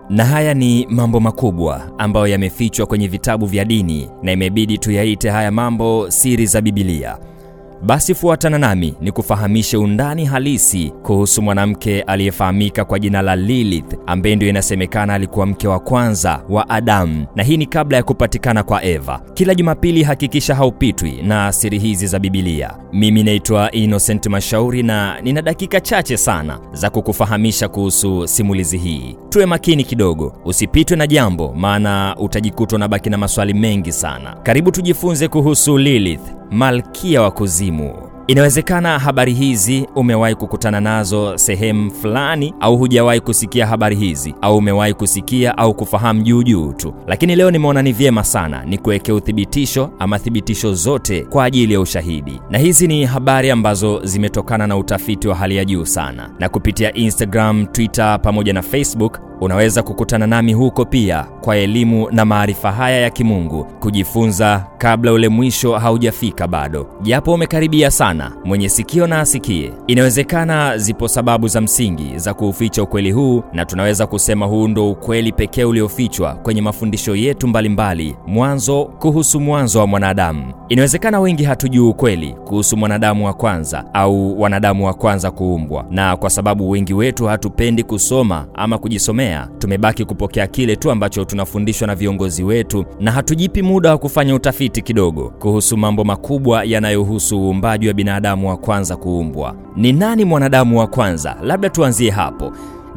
na haya ni mambo makubwa ambayo yamefichwa kwenye vitabu vya dini na imebidi tuyaite haya mambo siri za Bibilia. Basi fuatana nami ni kufahamishe undani halisi kuhusu mwanamke aliyefahamika kwa jina la Lilith, ambaye ndio inasemekana alikuwa mke wa kwanza wa Adamu, na hii ni kabla ya kupatikana kwa Eva. Kila Jumapili hakikisha haupitwi na siri hizi za Bibilia. Mimi naitwa Innocent Mashauri na nina dakika chache sana za kukufahamisha kuhusu simulizi hii. Tuwe makini kidogo, usipitwe na jambo, maana utajikuta unabaki na maswali mengi sana. Karibu tujifunze kuhusu Lilith, malkia wa kuzimu. Inawezekana habari hizi umewahi kukutana nazo sehemu fulani, au hujawahi kusikia habari hizi, au umewahi kusikia au kufahamu juu juu tu, lakini leo nimeona ni vyema sana ni kuwekea uthibitisho ama thibitisho zote kwa ajili ya ushahidi. Na hizi ni habari ambazo zimetokana na utafiti wa hali ya juu sana, na kupitia Instagram, Twitter pamoja na Facebook unaweza kukutana nami huko pia kwa elimu na maarifa haya ya kimungu, kujifunza kabla ule mwisho haujafika bado, japo umekaribia sana. Mwenye sikio na asikie. Inawezekana zipo sababu za msingi za kuuficha ukweli huu, na tunaweza kusema huu ndo ukweli pekee uliofichwa kwenye mafundisho yetu mbalimbali mwanzo, kuhusu mwanzo wa mwanadamu. Inawezekana wengi hatujui ukweli kuhusu mwanadamu wa kwanza au wanadamu wa kwanza kuumbwa, na kwa sababu wengi wetu hatupendi kusoma ama kujisomea tumebaki kupokea kile tu ambacho tunafundishwa na viongozi wetu na hatujipi muda wa kufanya utafiti kidogo kuhusu mambo makubwa yanayohusu uumbaji wa binadamu wa kwanza kuumbwa. Ni nani mwanadamu wa kwanza? Labda tuanzie hapo.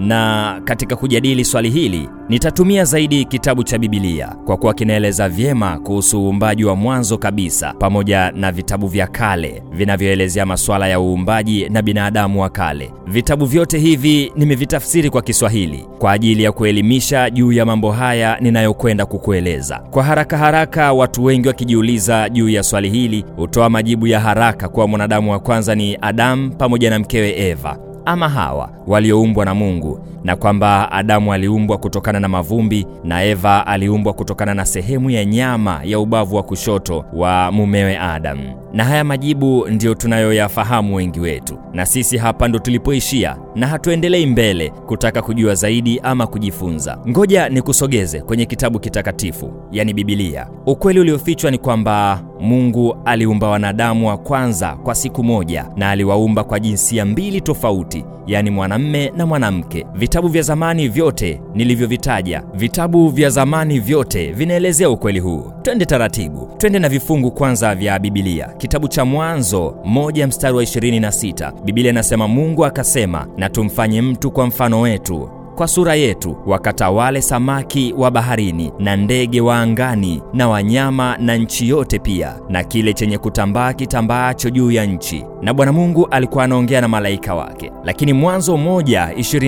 Na katika kujadili swali hili nitatumia zaidi kitabu cha Bibilia kwa kuwa kinaeleza vyema kuhusu uumbaji wa mwanzo kabisa, pamoja na vitabu vya kale vinavyoelezea masuala ya uumbaji na binadamu wa kale. Vitabu vyote hivi nimevitafsiri kwa Kiswahili kwa ajili ya kuelimisha juu ya mambo haya ninayokwenda kukueleza. Kwa haraka haraka, watu wengi wakijiuliza juu ya swali hili hutoa majibu ya haraka kuwa mwanadamu wa kwanza ni Adamu pamoja na mkewe Eva ama Hawa walioumbwa na Mungu, na kwamba Adamu aliumbwa kutokana na mavumbi na Eva aliumbwa kutokana na sehemu ya nyama ya ubavu wa kushoto wa mumewe Adamu. Na haya majibu ndiyo tunayoyafahamu wengi wetu, na sisi hapa ndo tulipoishia na hatuendelei mbele kutaka kujua zaidi ama kujifunza. Ngoja nikusogeze kwenye kitabu kitakatifu, yani Bibilia. Ukweli uliofichwa ni kwamba Mungu aliumba wanadamu wa kwanza kwa siku moja, na aliwaumba kwa jinsia mbili tofauti, yani mwanamme na mwanamke. Vitabu vya zamani vyote nilivyovitaja, vitabu vya zamani vyote vinaelezea ukweli huu. Twende taratibu, twende na vifungu kwanza vya Bibilia. Kitabu cha Mwanzo moja mstari wa 26, Biblia inasema Mungu akasema, na tumfanye mtu kwa mfano wetu kwa sura yetu, wakatawale samaki wa baharini na ndege wa angani na wanyama na nchi yote pia na kile chenye kutambaa kitambaacho juu ya nchi. Na Bwana Mungu alikuwa anaongea na malaika wake. Lakini Mwanzo moja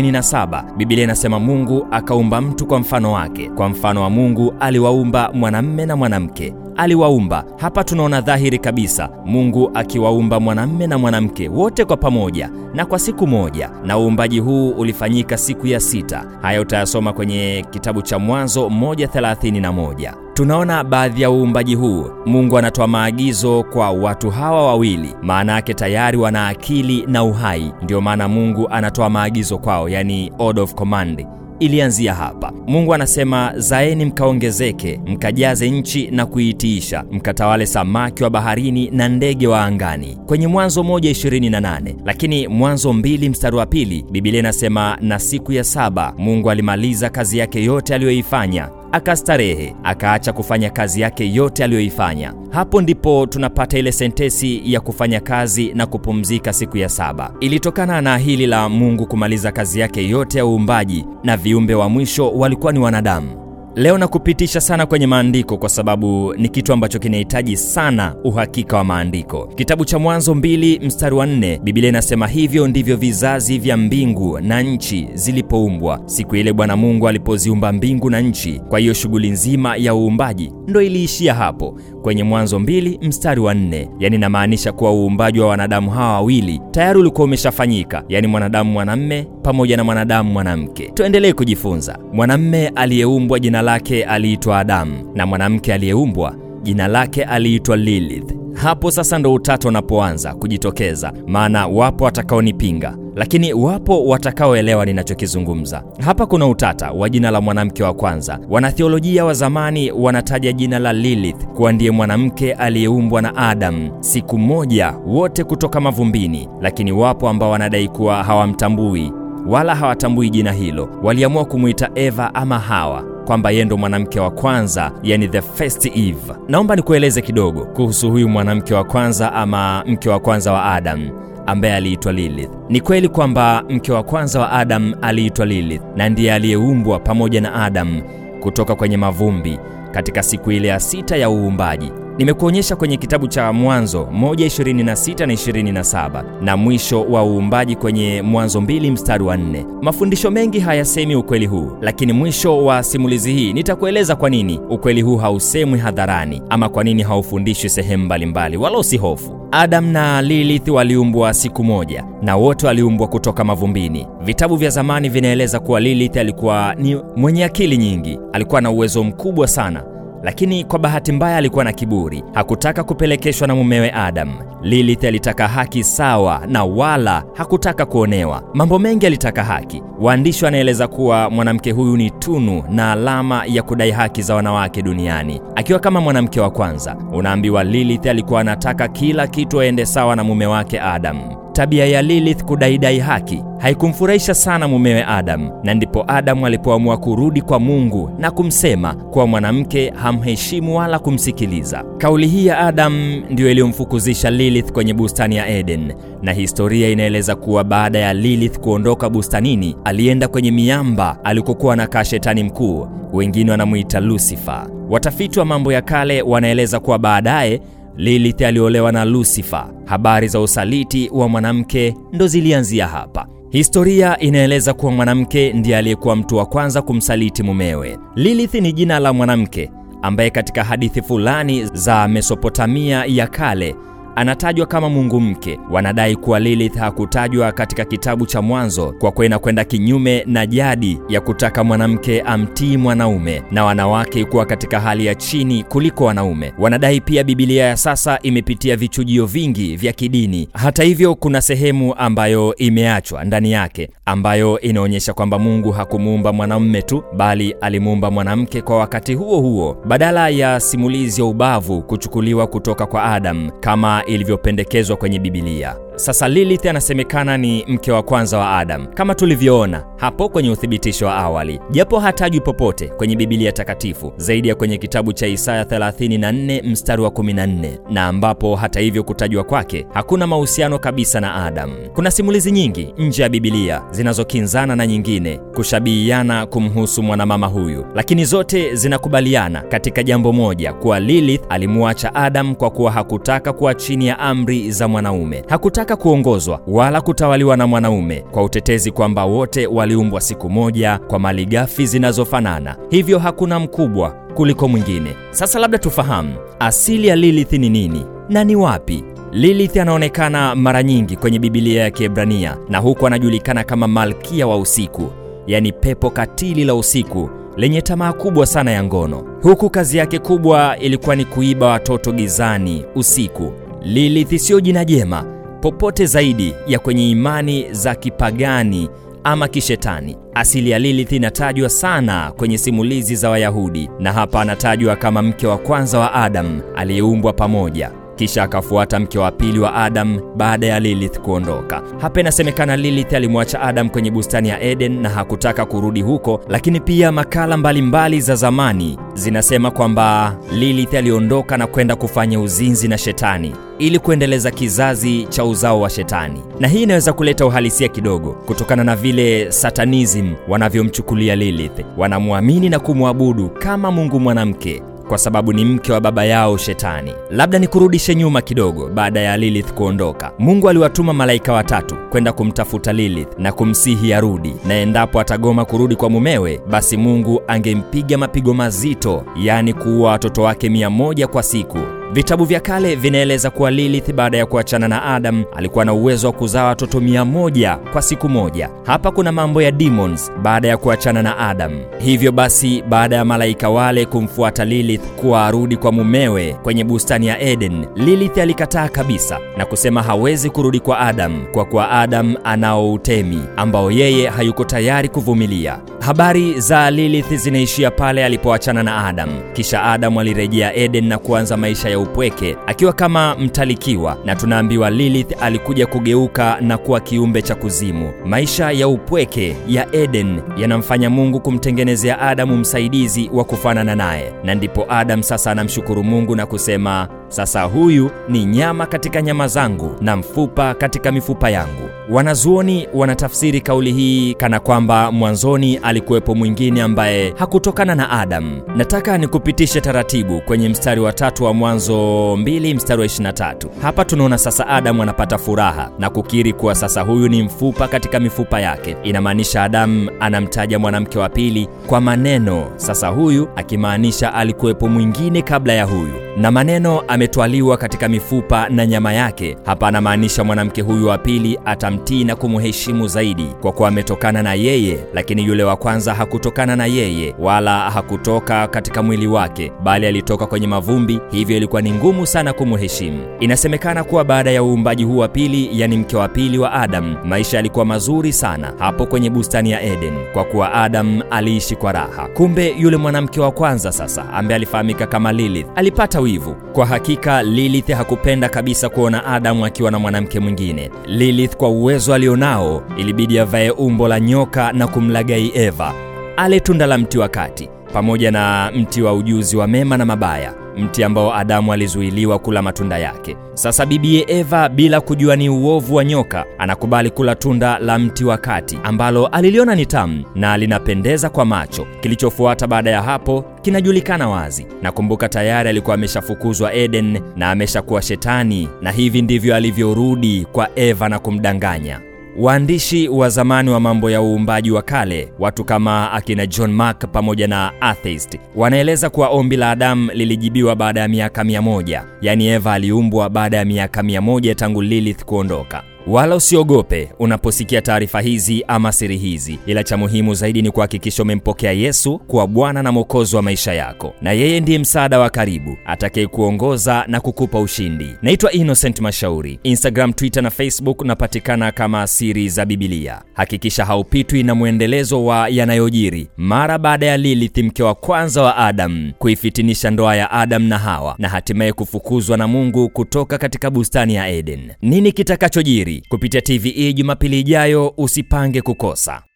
27 Biblia inasema Mungu akaumba mtu kwa mfano wake, kwa mfano wa Mungu aliwaumba mwanamme na mwanamke aliwaumba. Hapa tunaona dhahiri kabisa Mungu akiwaumba mwanamme na mwanamke wote kwa pamoja na kwa siku moja, na uumbaji huu ulifanyika siku ya sita. Haya utayasoma kwenye kitabu cha Mwanzo 1:31. Tunaona baadhi ya uumbaji huu, Mungu anatoa maagizo kwa watu hawa wawili, maana yake tayari wana akili na uhai. Ndiyo maana Mungu anatoa maagizo kwao, yani order of command ilianzia hapa. Mungu anasema zaeni mkaongezeke, mkajaze nchi na kuitiisha, mkatawale samaki wa baharini na ndege wa angani, kwenye Mwanzo 1:28. Lakini Mwanzo mbili mstari wa pili Biblia inasema na siku ya saba Mungu alimaliza kazi yake yote aliyoifanya akastarehe akaacha kufanya kazi yake yote aliyoifanya. Hapo ndipo tunapata ile sentesi ya kufanya kazi na kupumzika siku ya saba. Ilitokana na hili la Mungu kumaliza kazi yake yote ya uumbaji, na viumbe wa mwisho walikuwa ni wanadamu. Leo nakupitisha sana kwenye maandiko kwa sababu ni kitu ambacho kinahitaji sana uhakika wa maandiko. Kitabu cha Mwanzo mbili mstari wa nne Biblia inasema hivyo ndivyo vizazi vya mbingu na nchi zilipoumbwa siku ile Bwana Mungu alipoziumba mbingu na nchi. Kwa hiyo shughuli nzima ya uumbaji ndo iliishia hapo kwenye Mwanzo mbili mstari wa nne. Yani inamaanisha kuwa uumbaji wa wanadamu hawa wawili tayari ulikuwa umeshafanyika, yani mwanadamu mwanamme pamoja na mwanadamu mwanamke. Tuendelee kujifunza. Mwanamme aliyeumbwa jina lake aliitwa Adamu na mwanamke aliyeumbwa jina lake aliitwa Lilith. Hapo sasa ndo utata unapoanza kujitokeza, maana wapo watakaonipinga, lakini wapo watakaoelewa ninachokizungumza. Hapa kuna utata wa jina la mwanamke wa kwanza. Wanathiolojia wa zamani wanataja jina la Lilith kuwa ndiye mwanamke aliyeumbwa na Adam siku moja, wote kutoka mavumbini, lakini wapo ambao wanadai kuwa hawamtambui wala hawatambui jina hilo. Waliamua kumwita Eva ama Hawa kwamba yeye ndo mwanamke wa kwanza, yani the first Eve. Naomba nikueleze kidogo kuhusu huyu mwanamke wa kwanza ama mke wa kwanza wa Adam ambaye aliitwa Lilith. Ni kweli kwamba mke wa kwanza wa Adam aliitwa Lilith na ndiye aliyeumbwa pamoja na Adam kutoka kwenye mavumbi katika siku ile ya sita ya uumbaji. Nimekuonyesha kwenye kitabu cha Mwanzo 1:26 na 27 na mwisho wa uumbaji kwenye Mwanzo 2 mstari wa 4. Mafundisho mengi hayasemi ukweli huu, lakini mwisho wa simulizi hii nitakueleza kwa nini ukweli huu hausemwi hadharani ama kwa nini haufundishwi sehemu mbalimbali, wala usihofu. Adam na Lilith waliumbwa siku moja na wote waliumbwa kutoka mavumbini. Vitabu vya zamani vinaeleza kuwa Lilith alikuwa ni mwenye akili nyingi, alikuwa na uwezo mkubwa sana lakini kwa bahati mbaya alikuwa na kiburi, hakutaka kupelekeshwa na mumewe Adam. Lilith alitaka haki sawa na wala hakutaka kuonewa. Mambo mengi alitaka haki. Waandishi wanaeleza kuwa mwanamke huyu ni tunu na alama ya kudai haki za wanawake duniani. Akiwa kama mwanamke wa kwanza, unaambiwa Lilith alikuwa anataka kila kitu aende sawa na mume wake Adam. Tabia ya Lilith kudaidai haki haikumfurahisha sana mumewe Adam, na ndipo Adamu alipoamua kurudi kwa Mungu na kumsema kuwa mwanamke hamheshimu wala kumsikiliza. Kauli hii ya Adam ndiyo iliyomfukuzisha Lilith kwenye bustani ya Eden, na historia inaeleza kuwa baada ya Lilith kuondoka bustanini, alienda kwenye miamba alikokuwa anakaa shetani mkuu, wengine wanamuita Lucifer. Watafiti wa mambo ya kale wanaeleza kuwa baadaye Lilith aliolewa na Lucifer. Habari za usaliti wa mwanamke ndo zilianzia hapa. Historia inaeleza kuwa mwanamke ndiye aliyekuwa mtu wa kwanza kumsaliti mumewe. Lilith ni jina la mwanamke ambaye katika hadithi fulani za Mesopotamia ya kale anatajwa kama mungu mke. Wanadai kuwa Lilith hakutajwa katika kitabu cha Mwanzo kwa kuwa inakwenda kinyume na jadi ya kutaka mwanamke amtii mwanaume na wanawake kuwa katika hali ya chini kuliko wanaume. Wanadai pia Biblia ya sasa imepitia vichujio vingi vya kidini. Hata hivyo, kuna sehemu ambayo imeachwa ndani yake ambayo inaonyesha kwamba Mungu hakumuumba mwanamume tu, bali alimuumba mwanamke kwa wakati huo huo, badala ya simulizi ya ubavu kuchukuliwa kutoka kwa Adam kama ilivyopendekezwa kwenye Bibilia. Sasa Lilith anasemekana ni mke wa kwanza wa Adam kama tulivyoona hapo kwenye uthibitisho wa awali, japo hatajwi popote kwenye Bibilia takatifu zaidi ya kwenye kitabu cha Isaya 34 mstari wa 14, na ambapo hata hivyo kutajwa kwake hakuna mahusiano kabisa na Adam. Kuna simulizi nyingi nje ya Bibilia zinazokinzana na nyingine kushabihiana kumhusu mwanamama huyu, lakini zote zinakubaliana katika jambo moja, kuwa Lilith alimuacha Adam kwa kuwa hakutaka kuwa chini ya amri za mwanaume, hakutaka kuongozwa wala kutawaliwa na mwanaume, kwa utetezi kwamba wote waliumbwa siku moja kwa malighafi zinazofanana, hivyo hakuna mkubwa kuliko mwingine. Sasa labda tufahamu asili ya Lilith ni nini na ni wapi? Lilith anaonekana mara nyingi kwenye Bibilia ya Kiebrania na huku anajulikana kama malkia wa usiku, yaani pepo katili la usiku lenye tamaa kubwa sana ya ngono, huku kazi yake kubwa ilikuwa ni kuiba watoto gizani usiku. Lilith siyo jina jema popote zaidi ya kwenye imani za kipagani ama kishetani. Asili ya Lilith inatajwa sana kwenye simulizi za Wayahudi, na hapa anatajwa kama mke wa kwanza wa Adam aliyeumbwa pamoja kisha akafuata mke wa pili wa Adam baada ya Lilith kuondoka. Hapa inasemekana Lilith alimwacha Adam kwenye bustani ya Eden na hakutaka kurudi huko, lakini pia makala mbalimbali mbali za zamani zinasema kwamba Lilith aliondoka na kwenda kufanya uzinzi na shetani ili kuendeleza kizazi cha uzao wa shetani, na hii inaweza kuleta uhalisia kidogo kutokana na vile Satanism wanavyomchukulia Lilith. Wanamwamini na kumwabudu kama mungu mwanamke kwa sababu ni mke wa baba yao Shetani. Labda nikurudishe nyuma kidogo. Baada ya Lilith kuondoka, Mungu aliwatuma malaika watatu kwenda kumtafuta Lilith na kumsihi arudi, na endapo atagoma kurudi kwa mumewe, basi Mungu angempiga mapigo mazito, yaani kuua watoto wake mia moja kwa siku Vitabu vya kale vinaeleza kuwa Lilith baada ya kuachana na Adam alikuwa na uwezo wa kuzaa watoto mia moja kwa siku moja. Hapa kuna mambo ya demons baada ya kuachana na Adam. Hivyo basi, baada ya malaika wale kumfuata Lilith kuwa arudi kwa mumewe kwenye bustani ya Eden, Lilith alikataa kabisa na kusema hawezi kurudi kwa Adam kwa kuwa Adam anao utemi ambao yeye hayuko tayari kuvumilia. Habari za Lilith zinaishia pale alipoachana na Adam. Kisha Adam alirejea Eden na kuanza maisha ya upweke akiwa kama mtalikiwa, na tunaambiwa Lilith alikuja kugeuka na kuwa kiumbe cha kuzimu. Maisha ya upweke ya Eden yanamfanya Mungu kumtengenezea Adamu msaidizi wa kufanana naye, na ndipo Adam sasa anamshukuru Mungu na kusema sasa huyu ni nyama katika nyama zangu na mfupa katika mifupa yangu. Wanazuoni wanatafsiri kauli hii kana kwamba mwanzoni alikuwepo mwingine ambaye hakutokana na Adam. Nataka nikupitishe taratibu kwenye mstari wa tatu wa Mwanzo 2 mstari wa 23. Hapa tunaona sasa Adamu anapata furaha na kukiri kuwa sasa huyu ni mfupa katika mifupa yake. Inamaanisha Adamu anamtaja mwanamke wa pili kwa maneno sasa huyu, akimaanisha alikuwepo mwingine kabla ya huyu, na maneno ametwaliwa katika mifupa na nyama yake. Hapa anamaanisha mwanamke huyu wa pili atamtii na kumheshimu zaidi kwa kuwa ametokana na yeye, lakini yule wa kwanza hakutokana na yeye wala hakutoka katika mwili wake, bali alitoka kwenye mavumbi, hivyo ilikuwa ni ngumu sana kumheshimu. Inasemekana kuwa baada ya uumbaji huu wa pili, yani mke wa pili wa Adam, maisha yalikuwa mazuri sana hapo kwenye bustani ya Eden, kwa kuwa Adam aliishi kwa raha. Kumbe yule mwanamke wa kwanza sasa, ambaye alifahamika kama Lilith, alipata wivu. Kwa hakika Lilith hakupenda kabisa kuona Adamu akiwa na mwanamke mwingine. Lilith kwa uwezo alionao, ilibidi avae umbo la nyoka na kumlagai Eva ale tunda la mti wa kati pamoja na mti wa ujuzi wa mema na mabaya, mti ambao Adamu alizuiliwa kula matunda yake. Sasa bibiye Eva, bila kujua ni uovu wa nyoka, anakubali kula tunda la mti wa kati ambalo aliliona ni tamu na linapendeza kwa macho. Kilichofuata baada ya hapo kinajulikana wazi. Nakumbuka tayari alikuwa ameshafukuzwa Eden na ameshakuwa shetani, na hivi ndivyo alivyorudi kwa Eva na kumdanganya. Waandishi wa zamani wa mambo ya uumbaji wa kale, watu kama akina John Mark pamoja na atheist, wanaeleza kuwa ombi la Adamu lilijibiwa baada ya miaka mia moja, yaani Eva aliumbwa baada ya miaka mia moja tangu Lilith kuondoka. Wala usiogope unaposikia taarifa hizi ama siri hizi, ila cha muhimu zaidi ni kuhakikisha umempokea Yesu kuwa Bwana na Mwokozi wa maisha yako, na yeye ndiye msaada wa karibu atakayekuongoza na kukupa ushindi. Naitwa Innocent Mashauri, Instagram, Twitter na Facebook napatikana kama Siri za Bibilia. Hakikisha haupitwi na mwendelezo wa yanayojiri mara baada ya Lilith, mke wa kwanza wa Adam, kuifitinisha ndoa ya Adam na Hawa na hatimaye kufukuzwa na Mungu kutoka katika bustani ya Eden. Nini kitakachojiri kupitia TVE Jumapili ijayo, usipange kukosa.